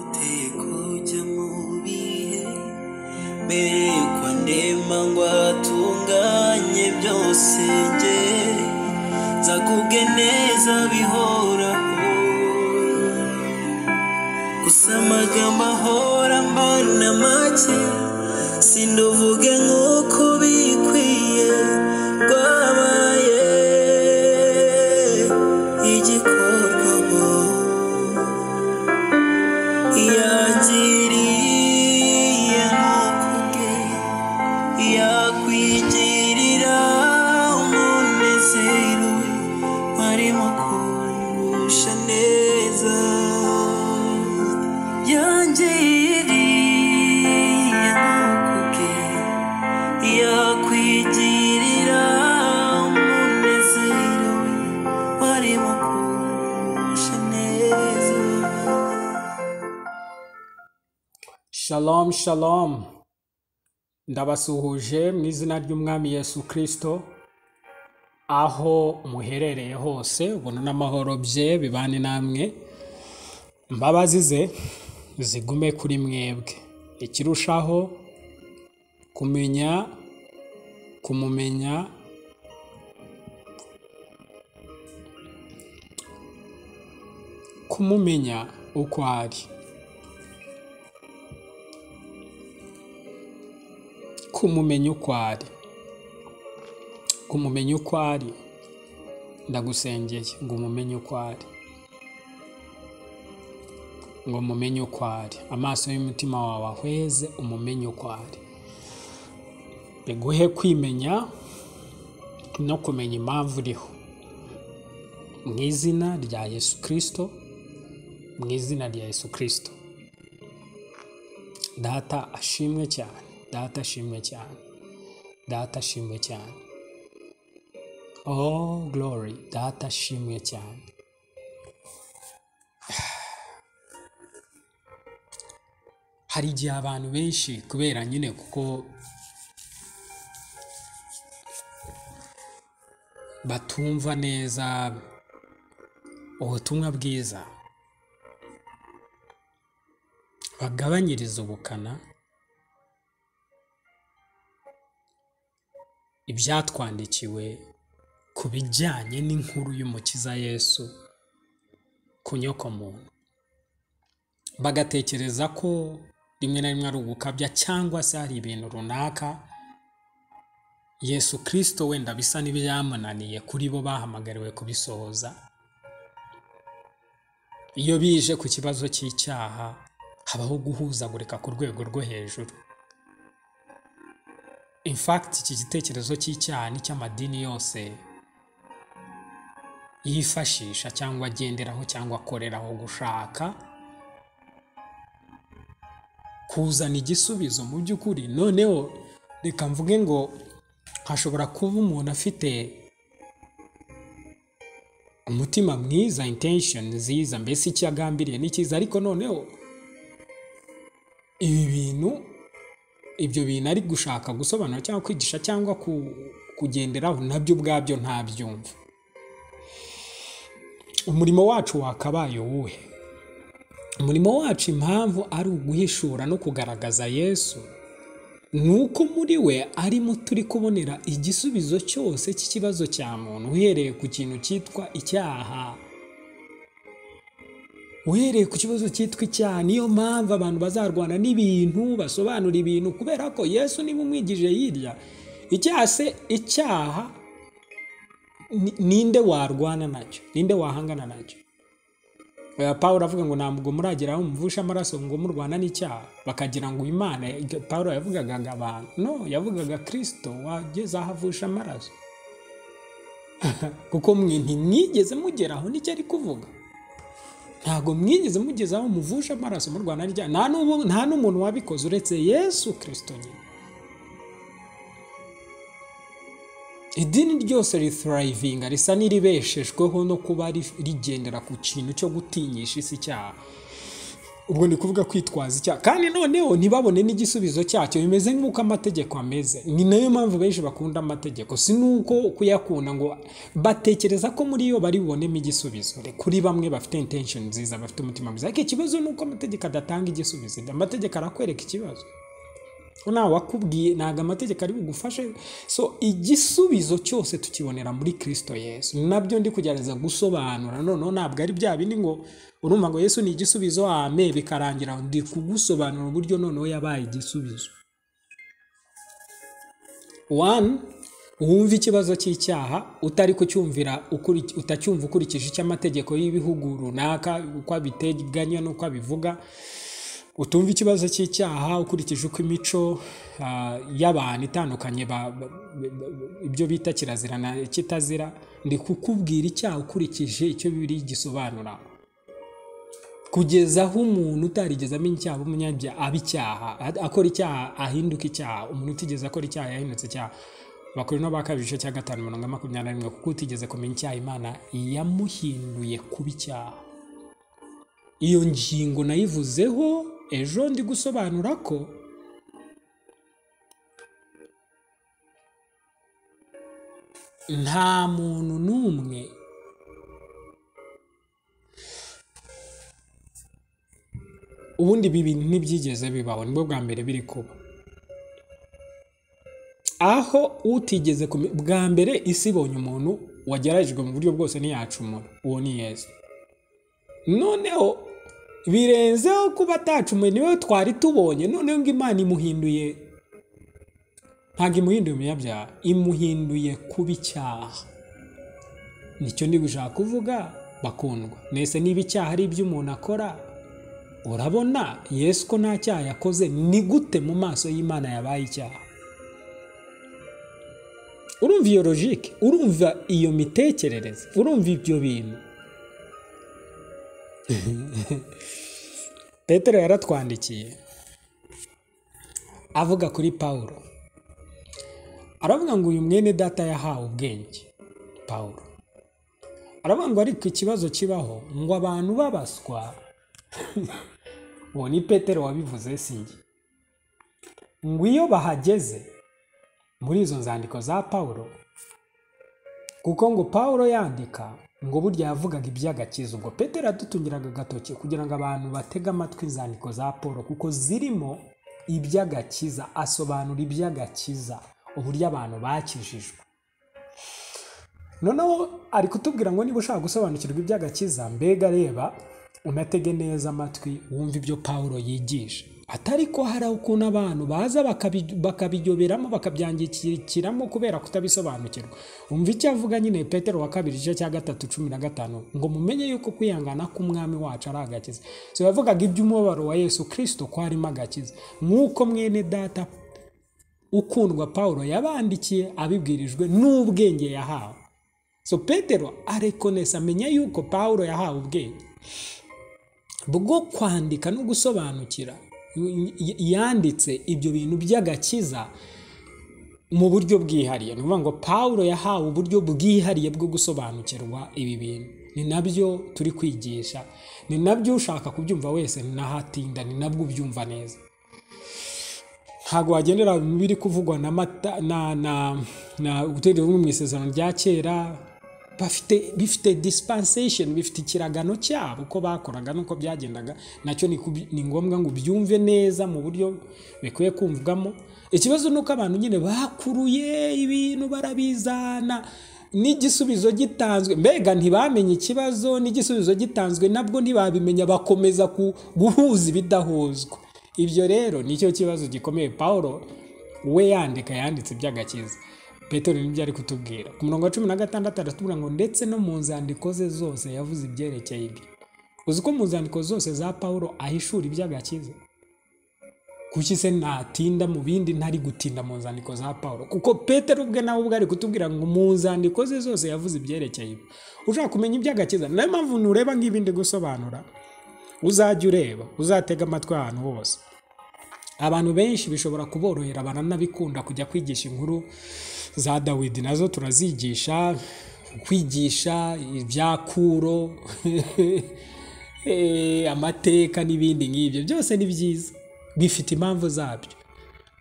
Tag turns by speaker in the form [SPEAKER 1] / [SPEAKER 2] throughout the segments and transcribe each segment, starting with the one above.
[SPEAKER 1] mbere kujya mu bihe mbere yuko ndema ngo atunganye byose nge nzakubwe neza bihoraho gusa amagambo ahora mbona make sinduvuge nk'uko bikwiye rwabaye igikorwa yagiriye nk'ukubwe yakwigirira umunezero warimo kungusha neza yangiriye nk'ukubwe yakwigirira umunezero warimo kungusha neza
[SPEAKER 2] Shalom, shalom. Ndabasuhuje mu izina ry'Umwami Yesu Kristo, aho muherereye hose, ubuntu n'amahoro bye bibane namwe. Imbabazi ze zigume kuri mwebwe. Ikirushaho kumenya, kumumenya, kumumenya uko ari, kumumenya uko ari, kumumenya uko ari. Ndagusengeye ngo umumenye uko ari. ngo umumenye uko ari amaso y'umutima wawe ahweze umumenye uko ari biguhe kwimenya no kumenya impamvu uriho mu izina rya yesu kirisito mu izina rya yesu kirisito data ashimwe cyane data ashimwe cyane data ashimwe cyane oh glory data ashimwe cyane hari igihe abantu benshi kubera nyine kuko batumva neza ubutumwa bwiza bagabanyiriza ubukana ibyatwandikiwe ku bijyanye n'inkuru y'umukiza yesu ku nyokomuntu bagatekereza ko rimwe na rimwe ari ugukabya cyangwa se hari ibintu runaka yesu kirisito wenda bisa n'ibyamunaniye kuri bo bahamagariwe kubisohoza iyo bije ku kibazo cy'icyaha habaho guhuzagurika ku rwego rwo hejuru in fact iki gitekerezo cy'icyaha n'icy'amadini yose yifashisha cyangwa agenderaho cyangwa akoreraho gushaka kuzana igisubizo mu by'ukuri noneho reka mvuge ngo hashobora kuba umuntu afite umutima mwiza intention nziza mbese icyo agambiriye ni cyiza ariko noneho ibi bintu ibyo bintu ari gushaka gusobanura cyangwa kwigisha cyangwa ku- kugenderaho nabyo ubwabyo ntabyumva umurimo wacu wakabaye uwuhe umurimo wacu impamvu ari uguhishura no kugaragaza yesu ni uko muri we arimo turi kubonera igisubizo cyose cy'ikibazo cya muntu uhereye ku kintu cyitwa icyaha uhereye ku kibazo cyitwa icyaha niyo mpamvu abantu bazarwana n'ibintu basobanura ibintu kubera ko yesu niba umwigije hirya icyaha se icyaha ni- ninde warwana nacyo ninde wahangana nacyo Eh, Pawulo avuga ngo ntabwo murageraho muvushe amaraso ngo murwana n'icyaha bakagira ngo imana Pawulo yavugaga ngo abantu no yavugaga kirisito wageze aho avusha amaraso kuko mwe ntimwigeze mugeraho nicyo ari kuvuga ntabwo mwigeze mugeze aho muvusha amaraso murwana n'icyaha nta n'ubu- nta n'umuntu wabikoze uretse yesu kirisito nyine idini ryose ritarayivinga risa n'iribeshejweho no kuba ri- rigendera ku kintu cyo gutinyisha isi icyaha ubwo ni kuvuga kwitwaza icyaha kandi noneho ntibabone n'igisubizo cyacyo bimeze nk'uko amategeko ameze ni nayo mpamvu benshi bakunda amategeko si n'uko kuyakunda ngo batekereza ko muri yo bari bubonemo igisubizo kuri bamwe bafite intention nziza bafite umutima mwiza ariko ikibazo ni uko amategeko adatanga igisubizo amategeko arakwereka ikibazo nawe wakubwiye ntabwo amategeko ari bugufashe so igisubizo cyose tukibonera muri kirisito yesu nabyo ndi kugerageza gusobanura noneho ntabwo ari bya bindi ngo urumva ngo yesu ni igisubizo ame bikarangira ndi kugusobanura uburyo noneho yabaye igisubizo wani wumva ikibazo cy'icyaha utari kucyumvira ukuri- utacyumva ukurikije icyo amategeko y'ibihugu runaka uko abiteganya n'uko abivuga utumva ikibazo cy'icyaha ukurikije uko imico ah, y'abantu itandukanye ba- ba- ba- ibyo bita kirazira na kitazira ndi kukubwira icyaha ukurikije icyo bibiri gisobanura kugeza aho umuntu utarigeze amenya icyaha aba umunyabyaha aba icyaha a- akora icyaha ahinduka icyaha umuntu utigeze akora icyaha yahindutse icyaha bakorino ba kabiri igice cya gatanu mirongo ine na makumyabiri na rimwe kuko utigeze kumenya icyaha imana yamuhinduye kuba icyaha iyo ngingo nayivuzeho ejo ndi gusobanura ko nta muntu n'umwe ubundi ibi bintu ntibyigeze bibaho nibwo bwa mbere biri kuba aho utigeze kume- bwa mbere isi ibonye umuntu wageragejwe mu buryo bwose ntiyacumura uwo ni yesu noneho birenzeho kuba atacumuye niwe twari tubonye noneho ngo imana imuhinduye ntabwo imuhinduye umunyabyaha imuhinduye kuba icyaha nicyo ndi gushaka kuvuga bakundwa mwese niba icyaha ari ibyo umuntu akora urabona yesu ko nta cyaha yakoze ni gute mu maso y'imana yabaye icyaha urumva iyo logike urumva iyo mitekerereze urumva ibyo bintu petero yaratwandikiye avuga kuri pawulo aravuga ngo uyu mwene data yahawe ubwenge pawulo aravuga ngo ariko ikibazo kibaho ngo abantu babaswa uwo ni petero wabivuze sinjye ngo iyo bahageze muri izo nzandiko za pawulo kuko ngo pawulo yandika ngo burya yavugaga iby'agakiza ubwo petero yadutungiraga agatoki kugira ngo abantu batege amatwi inzandiko za paul kuko zirimo iby'agakiza asobanura iby'agakiza uburyo abantu bakijijwe noneho ari kutubwira ngo niba ushaka gusobanukirwa iby'agakiza mbega reba unatege neza amatwi wumve ibyo pawulo yigisha atari ko hari ukuntu abantu baza bakabi- bakabiyoberamo bakabyangikiramo kubera kutabisobanukirwa umva icyo avuga nyine petero wa kabiri igice cya gatatu cumi na gatanu ngo mumenye yuko kwihangana k'umwami wacu ari agakiza so yavugaga iby'umubabaro wa yesu kirisito ko harimo agakiza nk'uko mwene data ukundwa pawulo yabandikiye abibwirijwe n'ubwenge yahawe so petero arekonesa amenya yuko pawulo yahawe ubwenge bwo kwandika no gusobanukira y- y- yanditse ibyo bintu by'agakiza mu buryo bwihariye ni ukuvuga ngo pawulo yahawe uburyo bwihariye bwo gusobanukirwa ibi bintu ni nabyo turi kwigisha ni nabyo ushaka kubyumva wese ntahatinda ni nabwo ubyumva neza ntabwo wagendera mu biri kuvugwa na mata na na na gutera mu isezerano rya kera bafite bifite dispensation bifite ikiragano cyabo uko bakoraga n'uko byagendaga nacyo ni kubi- ni ngombwa ngo ubyumve neza mu buryo bikwiye kumvwamo ikibazo ni uko abantu nyine bakuruye ibintu barabizana n'igisubizo gitanzwe mbega ntibamenye ikibazo n'igisubizo gitanzwe nabwo ntibabimenya bakomeza ku- guhuza ibidahuzwa ibyo rero nicyo kibazo gikomeye pawulo we yandika yanditse iby'agakiza petero nibyo ari kutubwira ku murongo wa cumi na gatandatu aratubwira ngo ndetse no mu nzandiko ze zose yavuze ibyerekeye ibyo uzi ko mu nzandiko zose za pawulo ahishura iby'agakiza kuki se natinda mu bindi ntari gutinda mu nzandiko za pawulo kuko petero ubwe nawe ubwe ari kutubwira ngo mu nzandiko ze zose yavuze ibyerekeye ibyo ushaka kumenya iby'agakiza niyo mpamvu ntureba nk'ibi ndi gusobanura uzajya ureba uzatega amatwi ahantu hose abantu benshi bishobora kuborohera baranabikunda kujya kwigisha inkuru za dawidi nazo turazigisha kwigisha ibya kuro eh, amateka n'ibindi nk'ibyo byose ni byiza bifite impamvu zabyo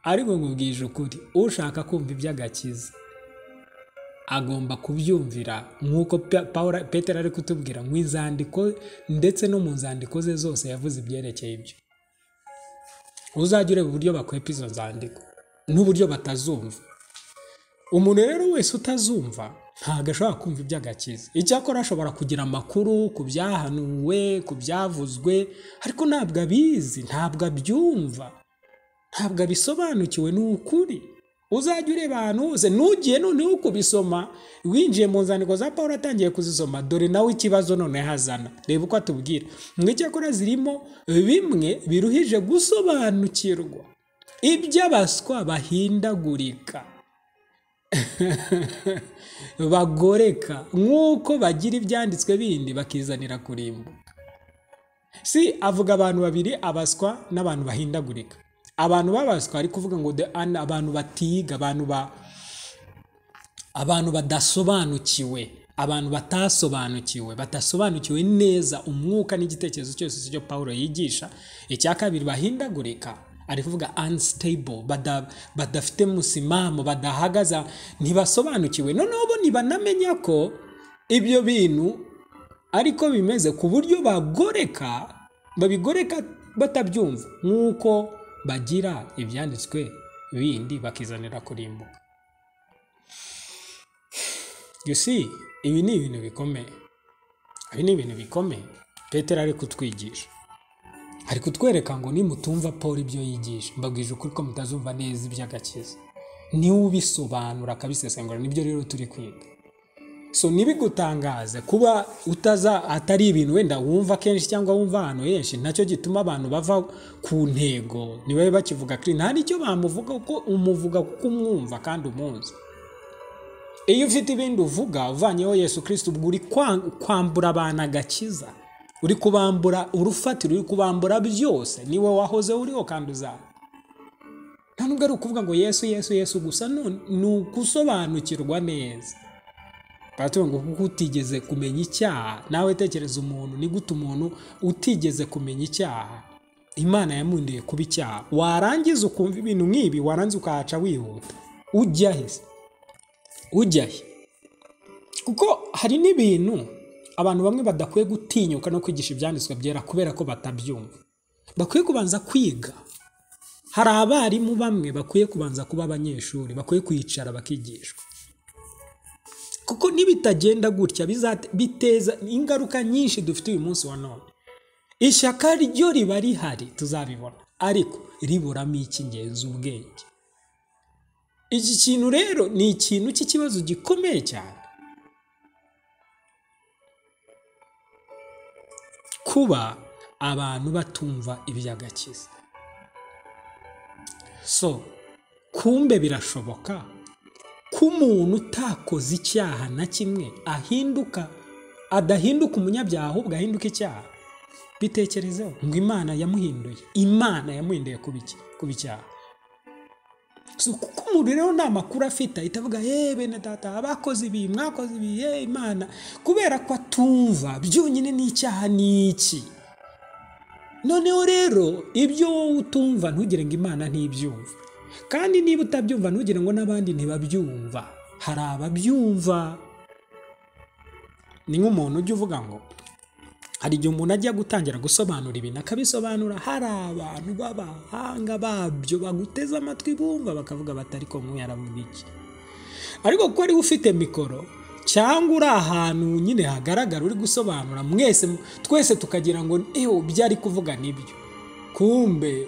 [SPEAKER 2] ariko nkubwije ukuri ushaka kumva iby'agakiza agomba kubyumvira nk'uko Pa- Pawulo- petero ari kutubwira mu izandiko ndetse no mu nzandiko ze zose yavuze ibyerekeye ibyo uzajya ureba uburyo bakwepa izo nzandiko n'uburyo batazumva umuntu rero wese utazumva ntabwo ashobora kumva iby'agakiza icyakora ashobora kugira amakuru ku byahanuwe ku byavuzwe ariko ntabwo abizi ntabwo abyumva ntabwo abisobanukiwe ni ukuri uzajya ureba ahantu hose nugiye noneho kubisoma winjiye mu nzandiko za paul atangiye kuzisoma dore nawe ikibazo noneho azana reba uko atubwira ngo icyakora zirimo bimwe biruhije gusobanukirwa iby'abaswa bahindagurika bagoreka nk'uko bagira ibyanditswe bindi bakizanira kurimbuka si avuga abantu babiri abaswa n'abantu bahindagurika abantu b'abaswa ari kuvuga ngo the un- abantu batiga abantu ba abantu badasobanukiwe abantu batasobanukiwe batasobanukiwe neza umwuka n'igitekerezo cyose cyo paul yigisha icya kabiri bahindagurika ari kuvuga unstable bada, badafite musimamo badahagaza ntibasobanukiwe noneho bo nibanamenya ko ibyo bintu ariko bimeze ku buryo bagoreka babigoreka batabyumva nk'uko bagira ibyanditswe bindi bakizanira kurimbuka you see ibi ni ibintu bikomeye ibi ni ibintu bikomeye petero ari kutwigisha ari kutwereka ngo nimutumva paul ibyo yigisha mbabwije ukuri ko mutazumva neza iby'agakiza niwe ubisobanura akabisesengura nibyo rero turi kwiga so ntibigutangaze kuba utaza atari ibintu wenda wumva kenshi cyangwa wumva ahantu henshi nacyo gituma abantu bava ku ntego ntibabe bakivuga kuri nta n'icyo bamuvuga kuko umuvuga kuko umwumva kandi umuzi iyo ufite ibindi uvuga uvanyeho yesu kirisiti ubwo uri kwa- kwambura abantu agakiza uri kubambura urufatiro uri kubambura byose niwe wahoze uriho kandi uzaza nta nubwo ari ukuvuga ngo yesu yesu yesu gusa none ni ugusobanukirwa neza baratunga kuko utigeze kumenya icyaha nawe tekereza umuntu ni gute umuntu utigeze kumenya icyaha imana yamundiye kuba icyaha warangiza ukumva ibintu nk'ibi warangiza ukahaca wihuta ujya he se? ujya he kuko hari n'ibintu abantu bamwe badakwiye gutinyuka no kwigisha ibyanditswe byera kubera ko batabyumva bakwiye kubanza kwiga hari abarimu bamwe bakwiye kubanza kuba abanyeshuri bakwiye kwicara bakigishwa kuko nibitagenda gutya bizate- biteza ingaruka nyinshi dufite uyu munsi wa none ishyaka ryo riba rihari tuzabibona ariko riburamo icy'ingenzi ubwenge iki kintu rero ni ikintu cy'ikibazo gikomeye cyane kuba abantu batumva iby'agakiza so kumbe birashoboka ko umuntu utakoze icyaha na kimwe ahinduka adahinduka umunyabyaha ahubwo ahinduka icyaha bitekerezeho ngo imana yamuhinduye imana yamuhinduye kuba iki? kuba icyaha So, kuko umuntu rero nta makuru afite ahita avuga ye bene data abakoze ibi mwakoze ibi ye imana kubera ko atumva byonyine n'icyaha ni iki noneho rero ibyo wowe utumva ntugire ngo imana ntibyumva kandi niba utabyumva ntugire ngo n'abandi ntibabyumva hari ababyumva ni nk'umuntu ujya uvuga ngo hari igihe umuntu ajya gutangira gusobanura ibintu akabisobanura hari abantu b'abahanga babyo baguteze amatwi bumva bakavuga bati ariko nk'uyu aravuga iki ariko kuko ariwe ufite mikoro cyangwa uri ahantu nyine hagaragara uri gusobanura mwese twese tukagira ngo ewe ibyo ari kuvuga nibyo kumbe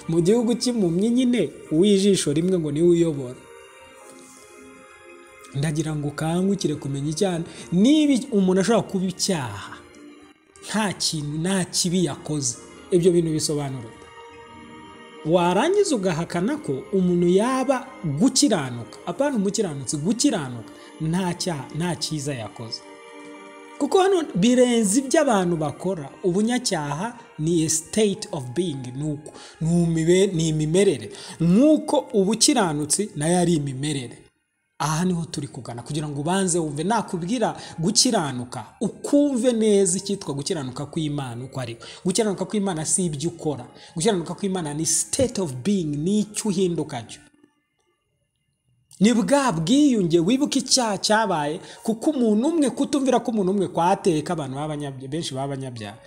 [SPEAKER 2] mu gihugu cy'impumyi nyine uw'ijisho rimwe ngo niwe uyobora ndagira ngo ukangukire kumenya icyaha niba umuntu ashobora kuba icyaha nta kintu nta kibi yakoze ibyo bintu bisobanura warangiza ugahakana ko umuntu yaba gukiranuka apana umukiranutsi gukiranuka nta cyaha nta cyiza yakoze kuko hano birenze ibyo abantu bakora ubunyacyaha ni a state of being ni uko ni umibe- ni imimerere nk'uko ubukiranutsi nayo ari imimerere aha niho turi kugana kugira ngo ubanze wumve nakubwira gukiranuka ukumve neza icyitwa gukiranuka kw'imana uko ari gukiranuka kw'imana si ibyo ukora gukiranuka kw'imana ni state of being ni icyo uhinduka cyo ni bwa bwiyunge wibuka icyaha cyabaye kuko umuntu umwe kutumvira ko umuntu umwe kwateka abantu b'abanyabya- benshi b'abanyabyaha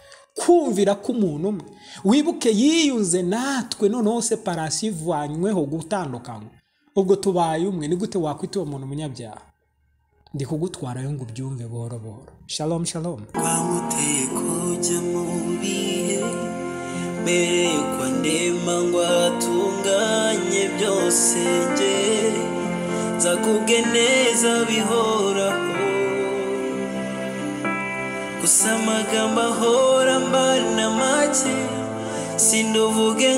[SPEAKER 2] kumvira ko umuntu umwe wibuke yiyunze natwe noneho separasi ivanyweho gutandukanywa ubwo tubaye umwe ni gute wakwita uwo muntu umunyabyaha ndi kugutwarayo ngo ubyumve buhoro buhoro shalom shalom
[SPEAKER 1] twamuteye kujya mu bihe mbere yuko ndema ngo atunganye byose nge nzakubwe neza bihoraho gusa amagambo ahora mbana make sinduvuge